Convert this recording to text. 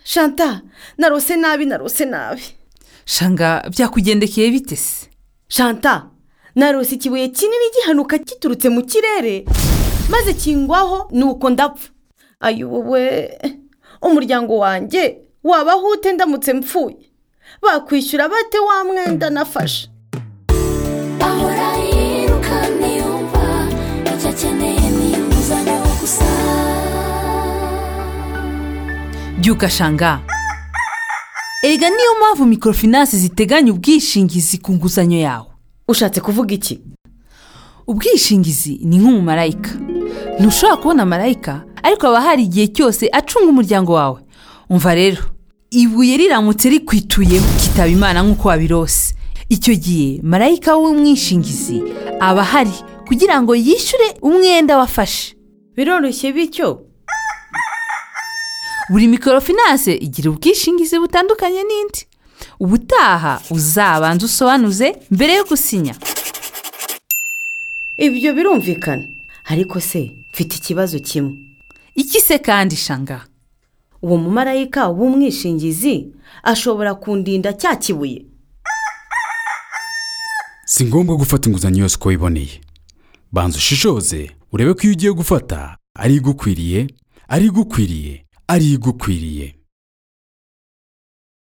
shanta narose nabi narose nabi shanga byakugendekeye bite se shanta narose ikibuye kinini gihanuka giturutse mu kirere maze kingwaho nuko ndapfa ayobowe umuryango wanjye wabaho ute ndamutse mpfuye bakwishyura bate wa mwenda nafashe ahora yirukanka yumva icyo akeneye ni inguzanyo gusa byuka shanga erega niyo mpamvu mikorofinansi ziteganya ubwishingizi ku nguzanyo yawe ushatse kuvuga iki ubwishingizi ni nk'umumarayika ntushobora kubona marayika ariko haba hari igihe cyose acunga umuryango wawe umva rero ibuye riramutse rikwituyeho kitaba imana nk'uko wabirose icyo gihe marayika w'umwishingizi aba ahari kugira ngo yishyure umwenda wafashe biroroshye bityo buri mikorofinanse igira ubwishingizi butandukanye n'indi ubutaha uzabanza usobanuze mbere yo gusinya ibyo birumvikana ariko se mfite ikibazo kimwe iki se kandi shanga uwo mumarayika w'umwishingizi ashobora kundinda cya kibuye si ngombwa gufata inguzanyo yose uko wiboneye banza ushishoze urebe ko iyo ugiye gufata ari igukwiriye ari igukwiriye ari igukwiriye